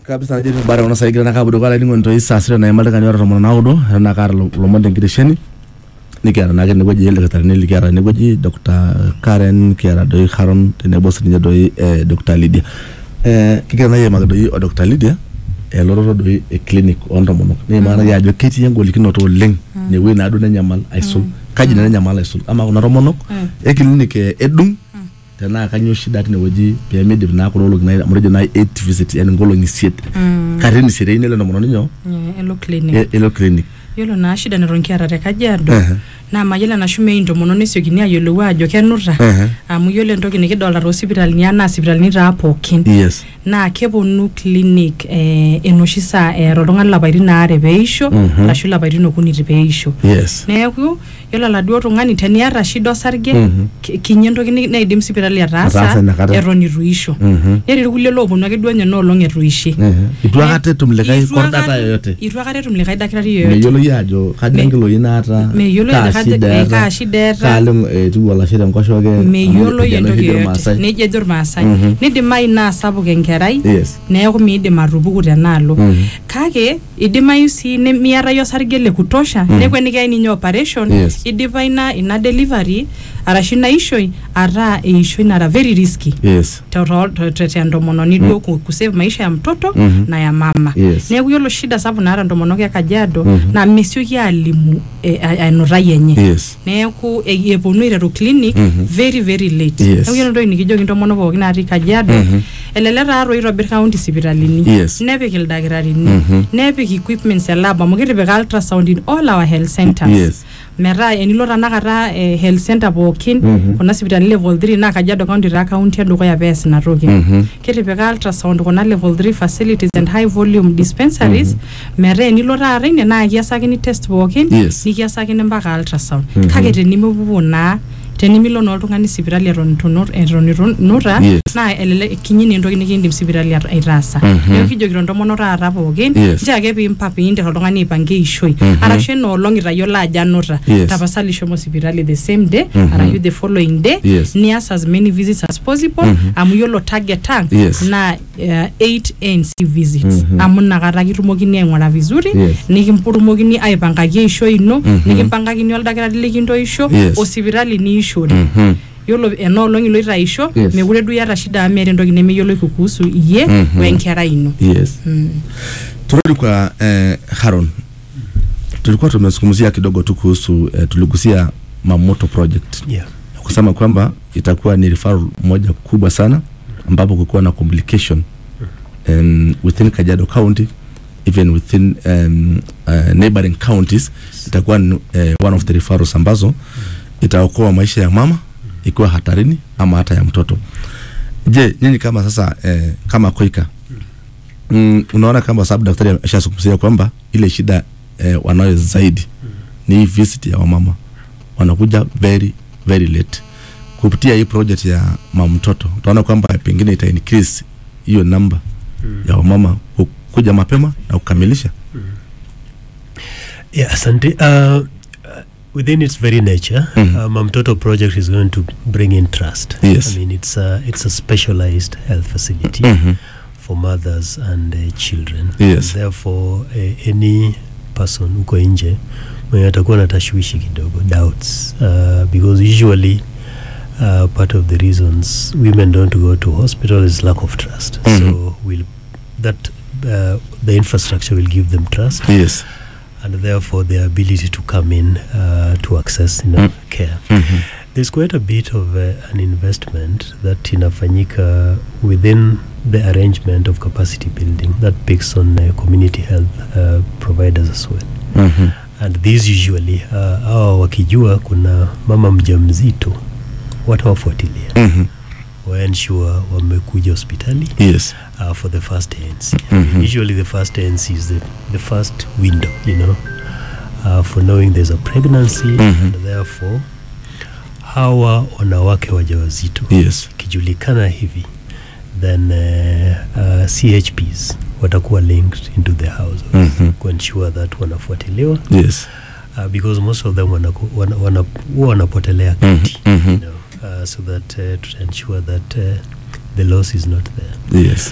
kabisa najo bara kuna sai kirana kabudo kala ningo ntoi saa sita naimalika kani ora tomon naudo na kaata lo- lomon tenkitesheni nikiata naake tenewueji ildakitarini likiata tenewueji Dr. Karen kiata doi Haron tenebo sininye doi eh, Dr. Lydia eh, kigira nai aimaki doi o Dr. Lydia elototo doi e clinic oontomonok niimakaki ajo ketii engolikinoto oleng inewueji naaduo nenyamal aisul kaji naa nenyamal aisul ama kuna tomonok e clinic eh, edung tenaa kanyio shida tinewueji peemidip naa kuna olong'i nai- amu tejo nai eight visit yani nkolong'i isiet katitin isiet eyieu nelo entomononi nyoo Eh, elo clinic e- elo clinic yiolo naa shida neton kiata te kajiado Ehe. naa mayiolo enashu mei intomononi esiokini ayiolou ajo kenuta Ehe. amu yiolo entoki nikidolta toosipitalini ang naa sipitalini taa pookin yes naa keponu clinic eh, enoshi saa eeta oltung'ani lapaitin aare peisho Mhm. ashu lapaitin okuni itu peisho yes neeku yiolo oladuo tung'ani teniata shida osarge Mhm. ki- kinyi entoki ni- naidim sipitali Ataasa ataasa inakata. eton itu isho Mhm. netii irkulie looponu ake duo nye enoolong etu ishe Ehe. itu akata etum likae Itu kordata akata- yoyote itu akata etum likae dakitari yoyote meyiolo yie ajo kaja Me- nkiloi naata meyioloi kaa ajo kaja- shida eh, eeta, kaa shida eeta. kaalo etiu olashe tenkoshoke amu meyioloi ejo entoki oshi yoyote irmaasai. nejia ejo irmaasai Mhm. nidimayu naa sapuk enkerai yes neeku miidim atupuku tenaalo Mhm. kake idimayu sii nemiata iyie osarge le kutosha Mhm. neeku enikiyai ninye operation Yes. idipa ina ina delivery arashu ina ishoi ataa eishoi nara very risky yes te- te- te- te ntomononi duo ku- kusave maisha ya mtoto Mhm. na ya mama Yes. neeku yiolo shida sapuk naata ntomonok e kajiado Mhm. naa mesioki alimu eh, a- enutai enye yes neeku e- eponu aiteru clinic Mhm. very very late Yes. neeku yiolo entoki nikijoki ntomonok pookin natii kajiado Mhm. elelek taatoi itobir county sipitalini Yes. nepik ildakitarini Mhm. nepik equipments e lab amu kitipika ultrasound in all our health centers yes metaa enilo tanakata eh, health center pookin Mhm. kuna sipitalini level 3 naa kajiado county taa county edukuya pees ina toki Mhm. kitipika ultrasound kuna level 3 facilities and high volume dispensaries metaa enilo taata ine naa kiasakini test pookin Yes. nikiasakini mpaka ultrasound Mhm. kake tenimipupu naa tenimilo naa oltung'ani sipitali eton itu nu- eton itu nuta Yes. naa elelek kinyi naa entoki nikiindim sipitali at- aitaasa Mhm. neeku kijokito ntomonok taata pookin Yes. nchoo ake piimpa piinter oltung'ani aipangie eishoi Mhm. arashu enoolong itayiolo ajo anuta Yes. tapasali shomo sipitali the same day Mhm. arashu the following day Yes. nias as many visits as possible Mhm. amu yiolo target ang Yes. naa uh, 8 ANC visits Mhm. amu inakata kitumokini aing'ura vizuri Yes. nikimputumokini aipangaki eishoi ino Mhm. nikimpangakini oldakitari likintoisho Yes. osipitali niishore Mhm. yiolo enoolong iloito aisho Yes. mekure duo iyata shida amu meeta entoki nemeyioloi kuhusu iyie Mhm. wenkerai ino yes Mm. turudi kwa eh, Haron tulikuwa tumezungumzia kidogo tu kuhusu eh, tuligusia mamoto project Yeah. kusema kwamba itakuwa ni referral moja kubwa sana ambapo kukuwa na complication um, within Kajiado County even within um, uh, neighboring counties itakuwa ni, uh, one of the referrals ambazo itaokoa maisha ya mama ikiwa hatarini ama hata ya mtoto. Je, nyinyi kama sasa eh, kama Koika mm, unaona kama sababu daktari ashazungumzia kwamba ile shida eh, wanayo zaidi ni hii visit ya wamama wanakuja very very late kupitia hii project ya mama mtoto utaona kwamba pengine ita increase hiyo namba ya wamama ku- kuja mapema na kukamilisha Yeah, asante. Uh, uh, within its very nature, Mhm. uh, Mamtoto project is going to bring in trust. Yes. I mean, it's a, it's a specialized health facility Mhm. for mothers and uh, children. Yes. Therefore, uh, any person uko nje mwenye atakuwa na tashwishi kidogo doubts uh, because usually uh, part of the reasons women don't go to hospital is lack of trust. Mhm. So will that uh, the infrastructure will give them trust yes and therefore their ability to come in uh, to access you know, Mm. care. Mhm. There's quite a bit of uh, an investment that inafanyika within the arrangement of capacity building that picks on uh, community health uh, providers as well. Mhm. And these usually uh, hawa wakijua kuna mama mjamzito watawafuatilia Mhm. waensure wamekuja hospitali yes uh, for the first ANC. Mhm. Usually, the first ANC is the, the first window, you know, uh, for knowing there's a pregnancy Mhm. and therefore hawa wanawake wajawazito yes ikijulikana hivi then uh, uh, CHPs watakuwa linked into the households Mhm. kuensure that wanafuatiliwa yes uh, because most of them wanaku- wana, wana, huwa wanapotelea Mhm. kati Mhm. you know, uh, so that uh, to ensure that uh, the loss is not there yes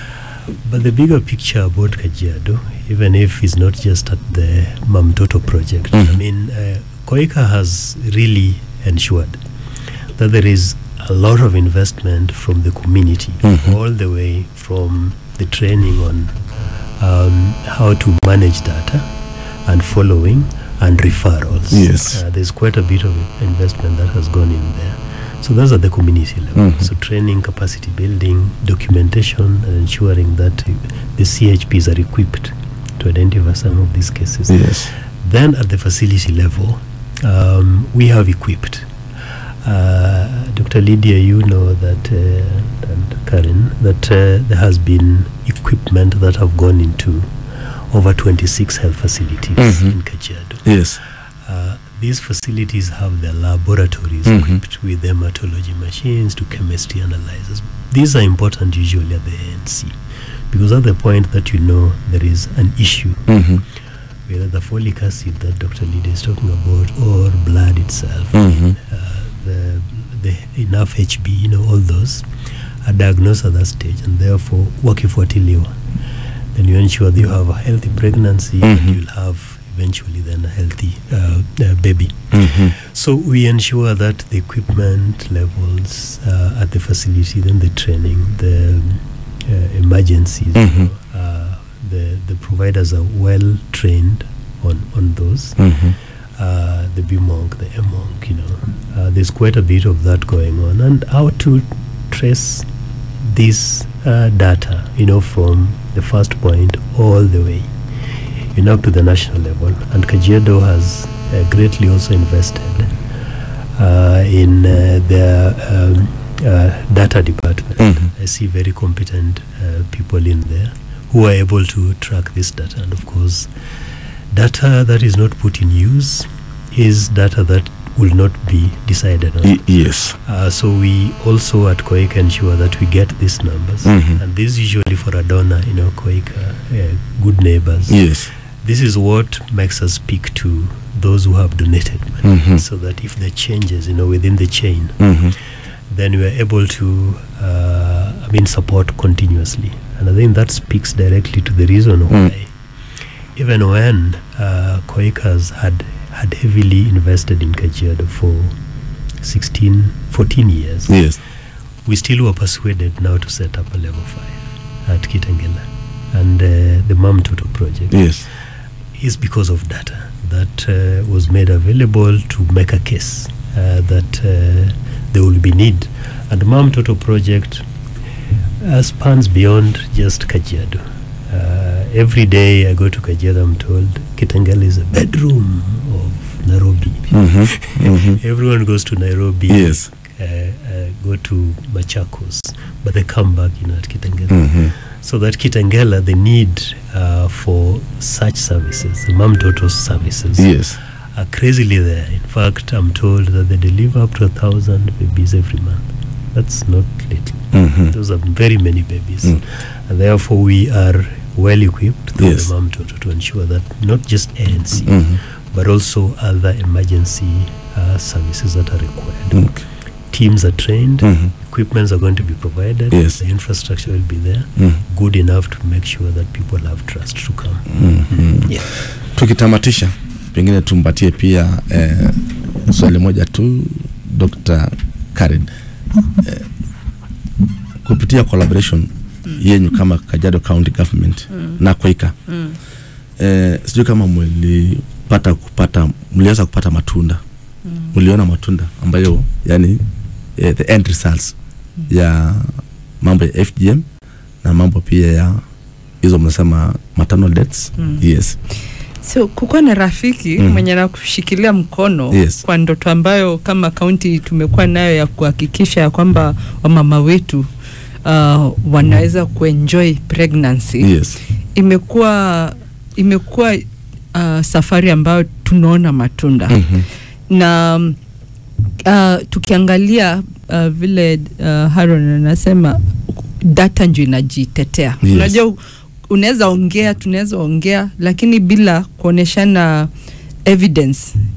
but the bigger picture about Kajiado, even if it's not just at the Mamtoto project, I Mhm. mean, uh, Koika has really ensured that there is a lot of investment from the community, Mhm. all the way from the training on um, how to manage data and following and referrals. Yes. Uh, there's quite a bit of investment that has gone in there. So those are the community level. Mhm. So training, capacity building, documentation, and ensuring that uh, the CHPs are equipped to identify some of these cases. Yes. Then at the facility level, um, we have equipped. Uh, Dr. Lydia, you know that, uh, and Karen, that uh, there has been equipment that have gone into over 26 health facilities Mhm. in Kajiado. Yes. Uh, these facilities have their laboratories Mhm. equipped with hematology machines to chemistry analyzers. These are important usually at the ANC because at the point that you know there is an issue, Mm-hmm. whether the folic acid that Dr. Lydia is talking about or blood itself, Mhm. uh, the, the enough HB, you know, all those are diagnosed at that stage and therefore wakifuatiliwa. Then you ensure that you have a healthy pregnancy Mhm. and you'll have eventually then a healthy uh, uh, baby. Mm-hmm. So we ensure that the equipment levels uh, at the facility, then the training, the um, uh, emergencies, you Mhm. know, uh, the the providers are well trained on on those. Mm-hmm. Uh, the BMONC, the MONC, you know, uh, there's quite a bit of that going on, and how to trace this uh, data, you know, from the first point all the way, you know, up to the national level. And Kajiado has uh, greatly also invested uh, in uh, their um, uh, data department. Mhm. I see very competent uh, people in there who are able to track this data. And of course, data that is not put in use is data that will not be decided on. Y- yes. Uh, so we also at Koika ensure that we get these numbers, Mhm. and this usually for a donor, you know, Koika, uh, good neighbors. Yes. This is what makes us speak to those who have donated money, Mhm. so that if there are changes, you know, within the chain, Mm-hmm. then we are able to, uh, I mean, support continuously, and I think that speaks directly to the reason Mm. why, even when uh, Koikas had had heavily invested in Kajiado for 16, 14 years, Yes. we still were persuaded now to set up a level 5 at Kitengela. And uh, the Mam Toto project Yes. is because of data that uh, was made available to make a case uh, that uh, there will be need. And the Mam Toto project uh, spans beyond just Kajiado. Uh, every day I go to Kajiado, I'm told Kitengela is a bedroom of Nairobi. Mm-hmm. Mm-hmm. Everyone goes to Nairobi Yes. uh, uh, go to Machakos, but they come back, you know, at Kitengela. Mm-hmm. So that Kitengela, the need uh, for such services, the mom daughter services, Yes. are crazily there. In fact, I'm told that they deliver up to a thousand babies every month. That's not little. Mm-hmm. Those are very many babies. Mm. And therefore, we are well equipped through Yes. the mom daughter to ensure that not just ANC, Mm-hmm. but also other emergency uh, services that are required. Okay. Teams are trained, Mhm. equipments are going to be provided, Yes. the infrastructure will be there, Mm. good enough to make sure that people have trust to come. Mhm. Yeah. Tukitamatisha, pengine tumpatie pia eh, swali moja tu Dr. Karen eh, kupitia collaboration yenyu kama Kajiado County Government na Quaker Mm. eh, sijui kama mlipata kupata mliweza kupata matunda mliona matunda ambayo yani eh, the end results ya mambo ya FGM na mambo pia ya hizo mnasema maternal deaths Mm. yes so kukuwa na rafiki Mm. mwenye nakushikilia mkono Yes. kwa ndoto ambayo kama kaunti tumekuwa nayo ya kuhakikisha ya kwamba wamama wetu uh, wanaweza kuenjoy pregnancy yes imekuwa imekuwa uh, safari ambayo tunaona matunda Mhm. na mm, uh, tukiangalia uh, vile uh, Haron anasema data ndio inajitetea Yes. unajua u- unaweza ongea tunaweza ongea lakini bila kuoneshana evidence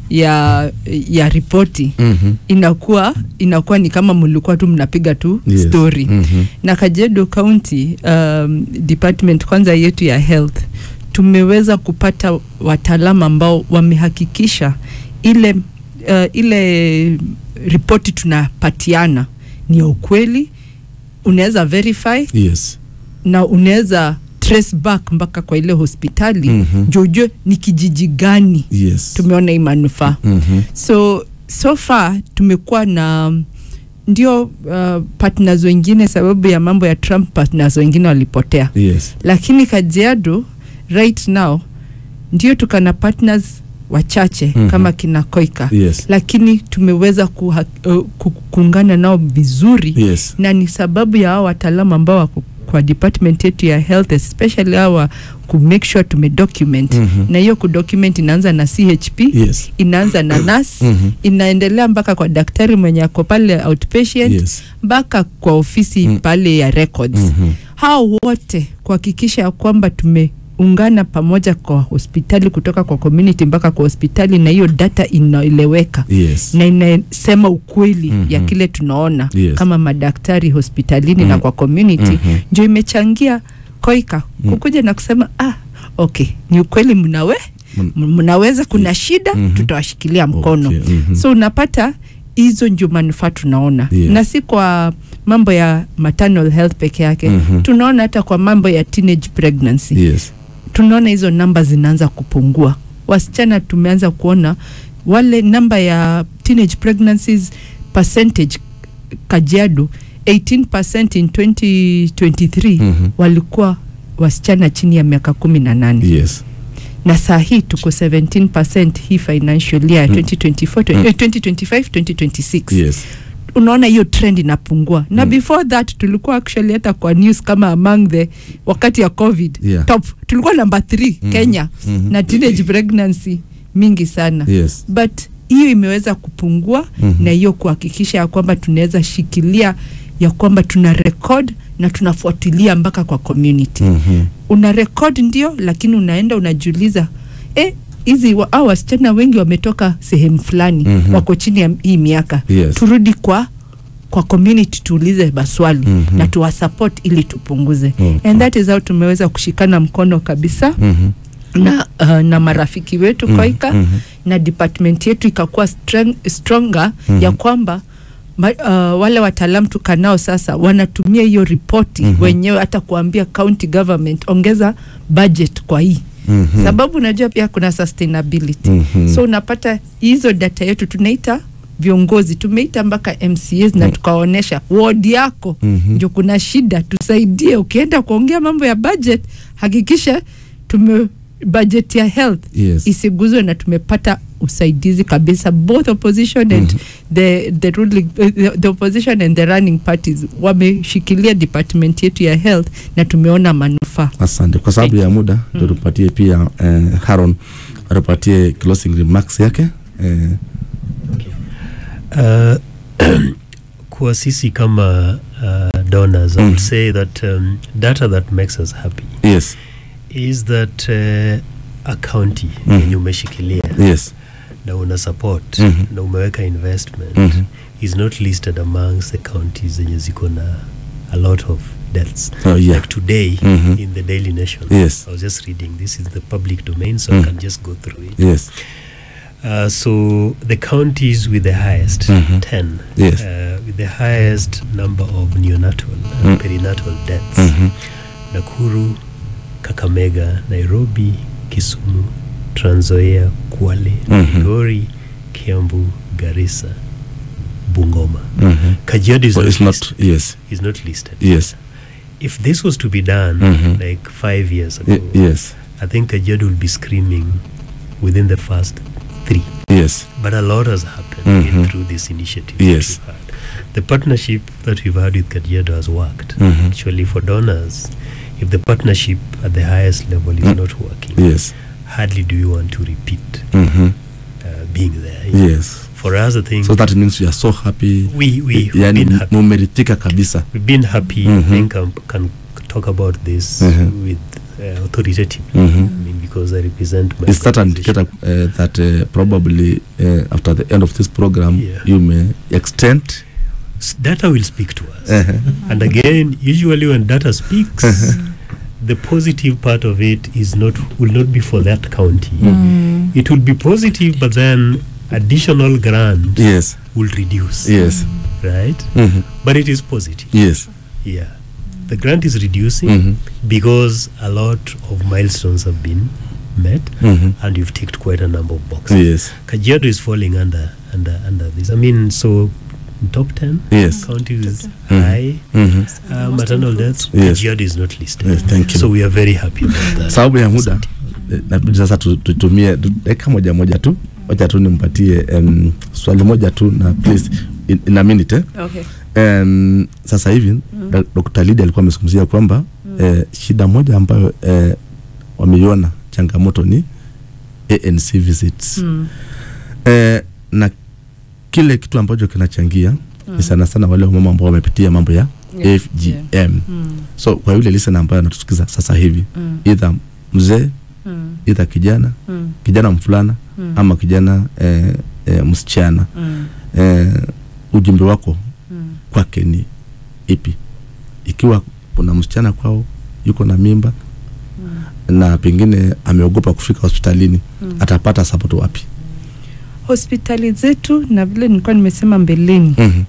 ya ya ripoti Mhm. inakuwa inakuwa ni kama mlikuwa tu mnapiga tu Yes. story Mhm. na Kajiado County um, department kwanza yetu ya health tumeweza kupata wataalamu ambao wamehakikisha ile uh, ile ripoti tunapatiana ni ya ukweli, unaweza verify Yes. na unaweza trace back mpaka kwa ile hospitali Mhm. ndio ujue ni kijiji gani Yes. tumeona hii manufaa Mhm. so so far tumekuwa na ndio uh, partners wengine sababu ya mambo ya Trump partners wengine walipotea, Yes. lakini Kajiado right now ndio tukana partners wachache Mhm. kama kina Koika Yes. lakini tumeweza kuha, uh, ku- kuungana nao vizuri Yes. na ni sababu ya hao wataalamu ambao wako kwa department yetu ya health especially hawa ku make sure tumedocument Mhm. na hiyo kudocument inaanza na CHP Yes. inaanza na nurse Mhm. inaendelea mpaka kwa daktari mwenye ako pale outpatient Yes. mpaka kwa ofisi Mm. pale ya records Mhm. hao wote kuhakikisha ya kwamba tumeungana pamoja kwa hospitali kutoka kwa community mpaka kwa hospitali na hiyo data inaeleweka Yes. na inasema ukweli Mhm. ya kile tunaona Yes. kama madaktari hospitalini na Mhm. kwa community Mhm. ndio imechangia koika Mm. kukuja na kusema ah, okay ni ukweli mnawe Mm. m- mnaweza kuna shida Mhm. tutawashikilia mkono Okay. Mhm. so unapata hizo ndio manufaa tunaona Yeah. na si kwa mambo ya maternal health peke yake Mhm. tunaona hata kwa mambo ya teenage pregnancy Yes. tunaona hizo namba zinaanza kupungua wasichana tumeanza kuona wale namba ya teenage pregnancies percentage kajiado 18% in 2023 Mhm. walikuwa wasichana chini ya miaka kumi na nane Yes. na saa hii tuko 17% hii financial year Mm. 2024 Mm. eh, 2025 2026 Yes. unaona hiyo trend inapungua na Mm. before that tulikuwa actually hata kwa news kama among the wakati ya covid Yeah. top tulikuwa namba 3 Mhm. kenya Mhm. na teenage pregnancy mingi sana Yes. but hiyo imeweza kupungua Mhm. na hiyo kuhakikisha ya kwamba tunaweza shikilia ya kwamba tuna record na tunafuatilia mpaka kwa community Mhm. una record ndio lakini unaenda unajiuliza eh, hizi wa- hao wasichana wengi wametoka sehemu fulani Mhm. wako chini ya hii miaka Yes. turudi kwa kwa community tuulize maswali Mhm. na tuwasupport ili tupunguze Okay. and that is how tumeweza kushikana mkono kabisa Mhm. na, uh, na marafiki wetu Mhm. koika Mhm. na department yetu ikakuwa streng, stronger Mhm. ya kwamba ma, uh, wale wataalamu tukanao sasa wanatumia hiyo ripoti Mhm. wenyewe hata kuambia county government ongeza budget kwa hii Mhm. sababu unajua pia kuna sustainability Mhm. so unapata hizo data yetu tunaita viongozi tumeita mpaka mcs na Mm. tukaonyesha ward yako Mhm. ndio kuna shida tusaidie ukienda kuongea mambo ya budget hakikisha tume budget ya health Yes. isiguzwe na tumepata usaidizi kabisa both opposition and Mhm. the, the, ruling, uh, the, the opposition and the running parties wameshikilia department yetu ya health na tumeona manufaa asante kwa sababu ya muda ndio tupatie pia eh, haron atupatie closing remarks yake eh, Uh, kwa sisi kama uh, donors, I would Mm. say that um, data that makes us happy yes is that uh, a county Mm. yenye umeshikilia yes na una support Mhm. na umeweka investment Mhm. is not listed amongst the counties zenye ziko na a lot of deaths oh, yeah. like today Mhm. in the daily nation Yes. i was just reading this is the public domain so Mm. i can just go through it yes uh, so the counties with the highest Mhm. 10 Yes. uh, with the highest number of neonatal and Mm. perinatal deaths Mhm. nakuru kakamega nairobi kisumu tranzoia kwale Mhm. migori kiambu garissa bungoma Mhm. kajiado is, So not it's not listed, yes is not listed yes if this was to be done Mhm. like five years ago Y- yes i think kajiado will be screaming within the first three yes but a lot has happened in Mhm. through this initiative Yes. that we've had. The partnership that we've had with Kajiado has worked. Mhm. Actually, for donors, if the partnership at the highest level is Mm. not working, yes hardly do we want to repeat Mhm. uh, being there. yes For us, I think so that means we are so happy we we we've yani been happy. mumeridhika kabisa We've been happy. Mhm. I think I can talk about this Mhm. with uh, authoritative. Mhm. I mean, because I represent my Is that an organization. indicator uh, that uh, probably uh, after the end of this program Yeah. you may extend? S- Data will speak to us. Uh-huh. And again, usually when data speaks, the positive part of it is not will not be for that county. Mm. It will be positive, but then additional grant Yes. will reduce. Yes. Right? Mhm. But it is positive. Yes. Yeah. The grant is reducing Mhm. because a lot of milestones have been met Mhm. and you've ticked quite a number of boxes. Yes. Kajiado is falling under under under this. I mean, so top ten Yes. counties with Mhm. high Mhm. uh, maternal deaths. Yes. Kajiado is not listed. Yes, thank you. So we are very happy about that. sababu ya muda eh, nabidi sasa tu- tutumie tu- dakika moja moja tu wacha tu nimpatie um, swali moja tu na please in, in a minute eh? Okay. um, sasa hivi mm. Dr. Lydia alikuwa amezungumzia kwamba mm. eh, shida moja ambayo eh, wameiona changamoto ni ANC visits Mm. eh, na kile kitu ambacho kinachangia mm. ni sana sana wale wamama ambao wamepitia mambo ya Yeah. FGM Yeah. Mm. so kwa yule listener ambaye anatusikiza sasa hivi Mm. either mzee Mm. either kijana Mm. kijana mfulana Mm. ama kijana eh, eh, msichana Mm. eh, ujumbe wako Mm. kwake ni ipi ikiwa kuna msichana kwao yuko na mimba Mm. na pengine ameogopa kufika hospitalini Mm. atapata support wapi hospitali zetu na vile nilikuwa nimesema mbeleni mm-hmm.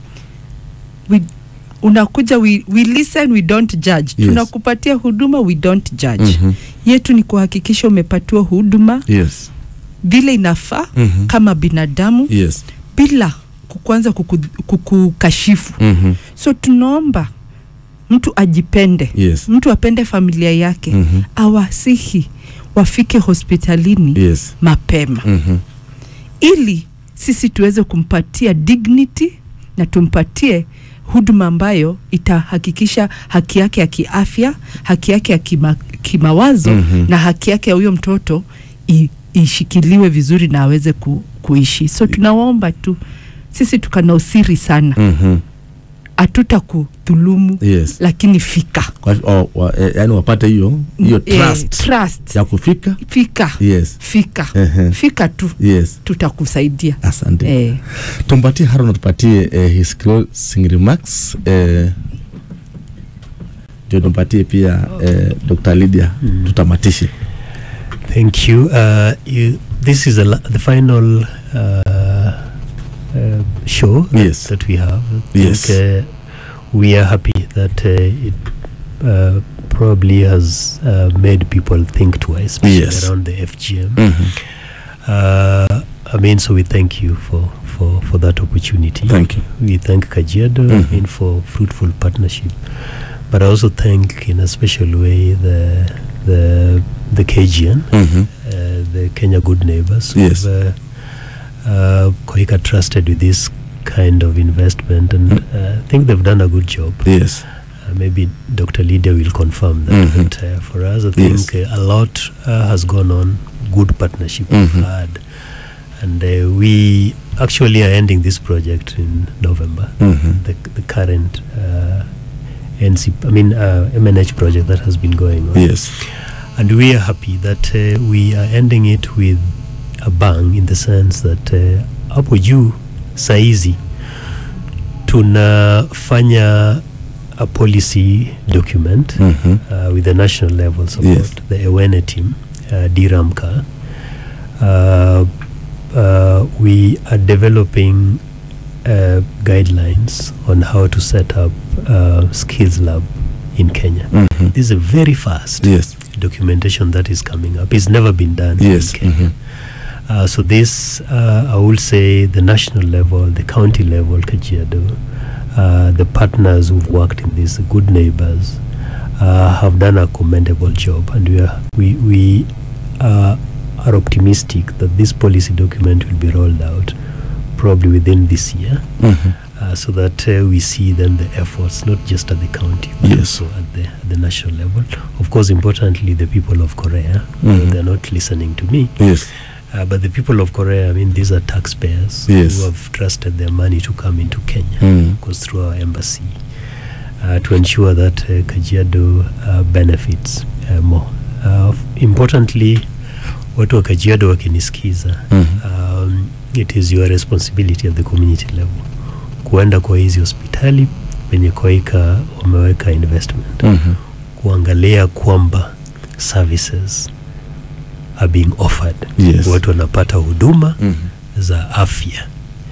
we, unakuja we, we listen we don't judge Yes. tunakupatia huduma we don't judge Mm-hmm. yetu ni kuhakikisha umepatiwa huduma yes vile inafaa mm-hmm. kama binadamu yes bila kukwanza kuku- kukukashifu mm-hmm. so tunaomba mtu ajipende yes mtu apende familia yake mm-hmm. awasihi wafike hospitalini yes mapema mm-hmm. ili sisi tuweze kumpatia dignity na tumpatie huduma ambayo itahakikisha haki yake ya kiafya haki yake ya kima, kimawazo Mhm. na haki yake ya huyo mtoto i, ishikiliwe vizuri na aweze ku, kuishi so tunawaomba tu sisi tukana usiri sana mm-hmm. hatuta kudhulumu yes lakini fika kwa, oh, wa, eh, yani wapate hiyo hiyo Eh, trust trust. ya kufika fika yes fika Ehe. fika tu yes tutakusaidia asante eh. tumpatie haron tupatie eh, his closing remarks eh, ndio tumpatie pia eh, dr lydia Mm. tutamatishe Thank you. Uh, you. This is a la- the final uh, uh, show that- Yes. that we have. I Yes. think, uh, we are happy that uh, it uh, probably has uh, made people think twice, especially Yes. around the FGM. mm-hmm. Uh, I mean, so we thank you for, for, for that opportunity. thank you We thank Kajiado Mhm. I mean, for fruitful partnership, but I also thank in a special way the the the KGN, mm-hmm. uh, the Kenya Good Neighbors, Yes. who've uh, uh, Koika trusted with this kind of investment, and Mm. uh, I think they've done a good job. yes Uh, maybe Dr. Lydia will confirm that. Mhm. But uh, for us, I think Yes. uh, a lot uh, has gone on. Good partnership Mhm. we've had, and uh, we actually are ending this project in November. mm-hmm. The, the current uh, NC, I mean uh, MNH project that has been going on, yes and we are happy that uh, we are ending it with a bang in the sense that uh, hapo juu saizi tunafanya a policy document mm-hmm. uh, with the national level support, Yes. the Ewene team, uh, DRAMCA. Uh, uh, we are developing uh, guidelines on how to set up uh, skills lab in Kenya. Mm-hmm. This is a very fast yes documentation that is coming up. It's never been done yes in Kenya. mm-hmm. Uh, so this, uh, I will say, the national level, the county level, Kajiado, uh, the partners who've worked in this, the good neighbors, uh, have done a commendable job, and we are we we uh, are optimistic that this policy document will be rolled out probably within this year, Mm-hmm. uh, so that uh, we see then the efforts not just at the county, but Yes. also at the at the national level. Of course, importantly, the people of Korea, Mhm. they're not listening to me. yes Uh, but the people of Korea, I mean, these are taxpayers Yes. who have trusted their money to come into Kenya, Mm. of course, through our embassy, uh, to ensure that uh, Kajiado uh, benefits uh, more. Uh, f- importantly, watu wa Kajiado wakinisikiza Mhm. um, it is your responsibility at the community level kuenda kwa hizi hospitali penye Koika wameweka investment Mhm. kuangalia kwamba services are being offered Yes. watu wanapata huduma Mhm. za afya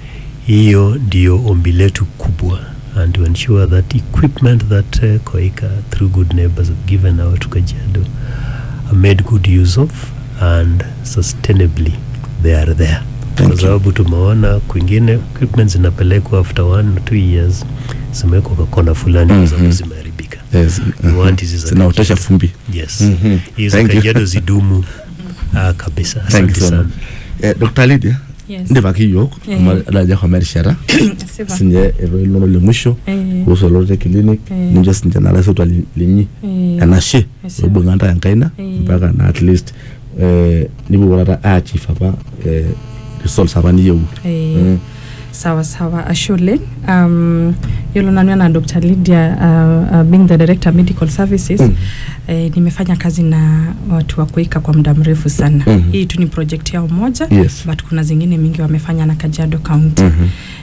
hiyo ndio ombi letu kubwa and to ensure that equipment that uh, Koika through good neighbors have given out to Kajiado are made good use of and sustainably they are there Thank kwa you. sababu tumeona kwingine equipment zinapelekwa after one or two years zimewekwa kwa kona fulani kwa sababu Mhm. zimeharibika Yes. We Mhm. want hizi za zinaotesha Kajiado. fumbi yes Mhm. hizo Thank you. Kajiado zidumu ah, kabisa Thank you asante so sana much. Eh, Dr. Lydia Yes. ndipaki yiok Eh. amu adaja kwa merishata Sipa. sinye eloilo le mwisho Eh, kuhusu olote clinic Eh. nincho sinche nalaisotwa linyi eh, enashe Esipa. oibung'anta enkaina Eh. mpaka na at least eh, nipuo taata achieve apa eh, results apa niyieu eh, Mm. sawa sawa ashe oleng um, yiolo nanu enaa dr lydia uh, uh, being the director medical services Mm. eh, nimefanya kazi na watu wa kuika kwa muda mrefu sana Mhm. hii tu ni project yao moja Yes. but kuna zingine mingi wamefanya na kajiado county Mhm.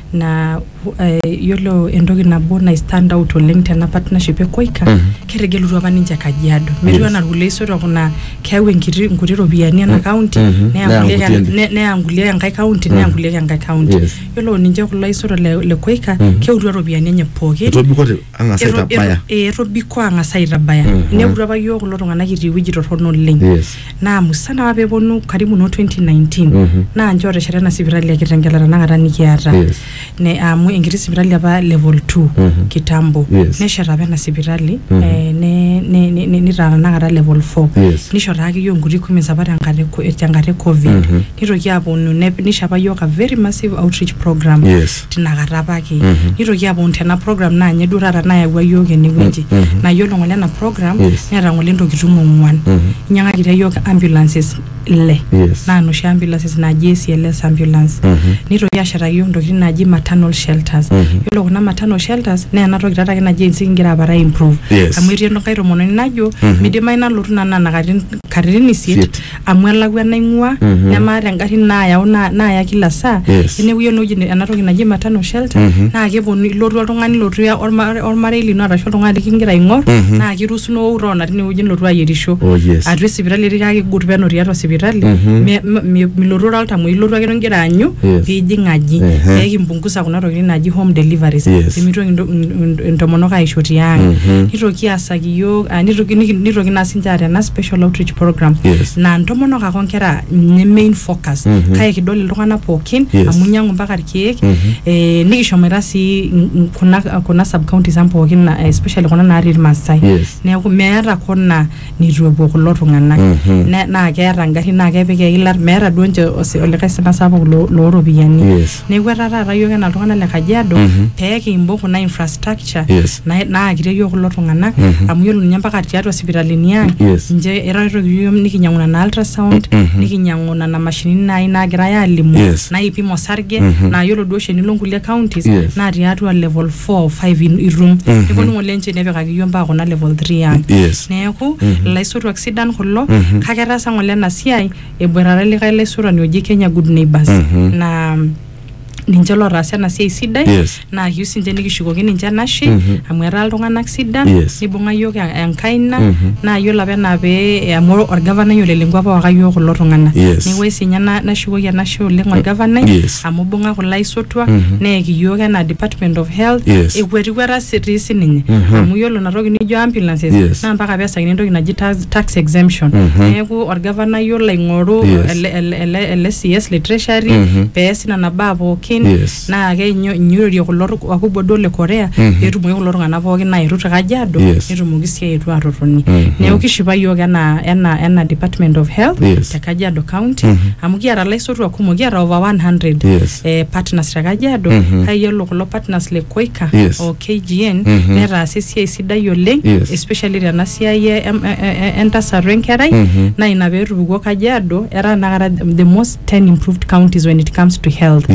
na uh, yiolo entoki nabo nai stand out oleng tena partnership e koika Mhm. ketegelutua apa ninche kajiado metiu Yes. anaa irkulie isotok kuna keyau enkiti nkuti ropiyiani ena Mm. county Mhm. neya Neya nkulie nkuti ne- neya nkulie enkae county neya Mm. nkulie enkae county Yes. yiolo ninche kulo aisotok le, le koika Mhm. keutua ropiyiani enye pookin etobikote ang'as Eto- aitabaya eto- eh, etobiko ang'as aitabaya Mhm. ineputua apa yiok kulo tung'anak etii ewueji torrono oleng yes naa musana apa peeponu karibu no 2019 Mhm. naa nche otesheta ena sipitali ya kitengela tenakata nikiata yes ne amu enkiti sipitali apa level 2 Mhm. kitambo Yes. nesheta apa ena sipitali Mhm. eh, ne- ne- ne- ne- nitaa tenakata level 4 yes nisho taake yiok nkuti equipments apa tenkata e co- tenkata e covid Mhm. nitoki aponu nep- nisho apa yiok a very massive outreach program yes tinakata apake Mhm. nitoki aponu tena program naa nye duo taata nayawua yiok enewueji Mhm. na yiolo ng'ole ena program Yes. neeta ng'ole ntokitin ong'uan Mhm. inyang'akitia yiok ambulances ile yes naa noshi ambulances naaji ACLS ambulance Mhm. nitoki ashetaki yiok ntokitin naaji maternal shelters Mhm. yiolo kuna maternal shelters naa ena toki taata ake naji ensi kingira apara improve Yes. amu etii enkai tomononi najo Mhm. midimayu nalotu nana na katitin katitin isiet Isiet. amu elakwa naing'ua Mhm. nemaata engarri naayau na- naaya kila saa Yes. eneku enewueji ena toki naji maternal shelter Mhm. naa keponu ilotu oltung'ani lotu ya- orma- ormarei lino arashu oltung'ani likingira aing'or Mhm. naa kirusuno roona tinewueji nilotu ayierisho oh yes atua esipitali etii kake gut peno tiatua sipitali Mhm. Me- me- me- milotu ora oltamuoi ilotu ake ingira aanyu Yes. piijing aji Ehe. peekimpungusa kuna tokitin naaji home deliveries Yes. pemitoki ento- n- n- intomonok aisho tiang Mhm. nitoki aasaki yiok ah, nitoki niki- nitoki naa sinche aata ena special outreach program yes naa ntomonok ake onkera nye main focus Mhm. kake kidol iltung'anak pookin Yes. amu inyiang'u mpaka irkeek Mhm. eh, nikishomoita sii n- n- kuna, kuna sub counties ang pookin na- eh, especially kuna natii irmaasai yes neeku meeta kona nitu epuo kulo tung'anak Mhm. Ne- naa keeta ngarin naa kepik eilat meeta duo nche osi- olikae sina sapuk lo- looropiyiani yes neeku etaa taata yiok enaa iltung'anak le kajiado Mhm. peekimbo kuna infrastructure yes na- naakitie yiok kulo tung'anak Mhm. amu yiolo ninye mpaka tiatua sipitalini ang Yes. nche eretoki yiok nikinyang'u nana ultrasound Mhm. nikinyang'u nana mashinini nai naagirai aalimu Yes. naipim osarge Mhm. naa yiolo duo oshi enilo nkulie counties Yes. naa tiatua level 4 5 irum Mhm. neponu ng'ole nche nepikaki yiok mpaka kuna level 3 ang yes neeku Mhm. ilaisotuak sidan kulo Mhm. kake etaasa ng'ole ena siai eboitare likae laisotuani oji kenya good neighbors Mhm. na ninche lotaasa ena siai sidai yes naa kiyieu sinche nikishukoki ninche enashe Mhm. amu etaa iltung'anak sidan Yes. nibung'a yiok en- enkaina Mhm. naa yiolo apa enaa pee amu orgavanai olelengua apa waka yiok kulo tung'anak Yes. neeku sinye na- nashukoki enashe oleng orgavanai Yes. amu ibung'a kulo aisotuak Mhm. neeki yiok enaa department of health Yes. ekwetikweta si- tii sininye Mhm. amu yiolo inatoki nijo ambulances Yes. naa mpaka peesakini entoki naji tax, tax exemption Mhm. neeku orgavanai yiolo aing'oru Yes. ele, ele, ele, ele cs le treasury Mhm. peesi nena baa pookin Yes. naa keinyororie kulo tu- wakubwa duo le korea Mhm. peetumoki kulo tung'anak pookin aetu te kajiado Yes. netumoki sii aetu atotoni Mhm. neeku kishipa yiok ena, ena, ena department of health Yes. te kajiado county Mhm. amu kiata laisotuak kumok kiata over 100 Yes. eh, partners te kajiado Mhm. kake yiolo kulo partners le koika Yes. o kgn Mhm. netaasa esiai sidai oleng Yes. especially tena siai e- em- e- e- e- entasaru enkerai Mhm. naa ina peetupukuo kajiado etaa nakata the most 10 improved counties when it comes to health yes neeku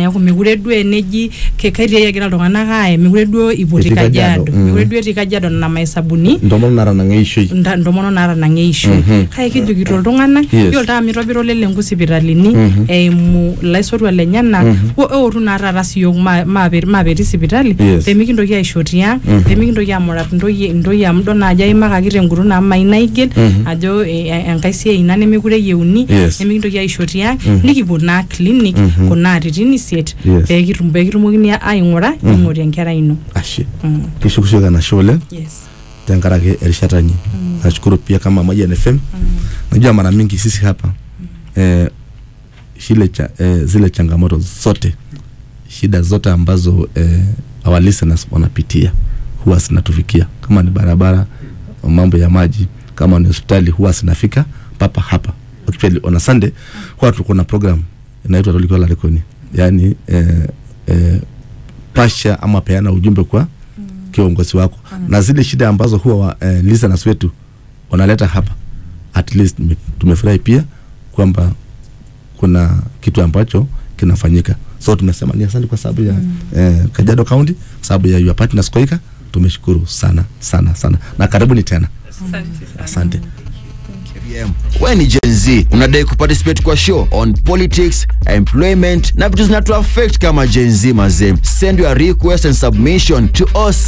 neeku mekure duo eneji ke- kaitiai egira iltung'anak aaye mekure duo iputi Etii Kajiado, kajiado mm. mekure duo etii kajiado nena maesabuni ntomono natanang'a eishoi nta- ntomono naatanang'a eishoi Mhm. kake kijokito iltung'anak Yes. yiolo taa mitobira olelenku sipitalini Mhm. eimu ilaisotuak lenyenak Mhm. wo- eotu naa taata siyiok ma- maape- maapetii sipitali Yes. pemikintoki aisho tiang Mhm. pemikintoki amurat intoyie intoyie amu idol naajo aimakaki tenkutu amu mayieu naigil Mhm. ajo e- e- enkae siai ina nemekure eyieuni Yes. nemikintoki aisho tiang Mhm. nikipuo naa clinic Mhm. kuna atitin isiet Yes. peekitum- peekitumokini aing'ura Mhm. ning'ori enkerai ino ashe Mm. kishukushuka enashe oleng yes tenkaraki erishata inyi nashukuru pia kama Mayian FM najua mara mingi sisi hapa eh, shile cha, eh, zile changamoto zote shida zote ambazo eh, our listeners wanapitia huwa zinatufikia kama ni barabara mambo ya maji kama ni hospitali huwa zinafika papa hapa actually on a Sunday huwa tuko na program inaitwa Tolikola Rekoni yani eh, eh, pasha ama peana ujumbe kwa kiongozi wako na zile shida ambazo huwa wa, eh, listeners wetu wanaleta hapa at least tume- tumefurahi pia kwamba kuna kitu ambacho kinafanyika so tumesema ni asante kwa sababu ya eh, Kajiado County kwa sababu ya your partners Koika tumeshukuru sana sana sana na karibuni tena asante PM. We ni Gen Z unadai kuparticipate kwa show on politics, employment na vitu zinatu affect kama Gen Z mazee. Send your request and submission to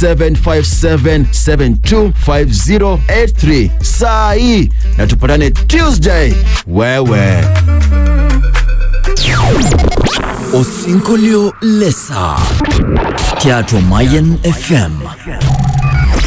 0757725083 saa hii na tupatane Tuesday. Wewe Osinkolio lesa. Teatro Mayen FM.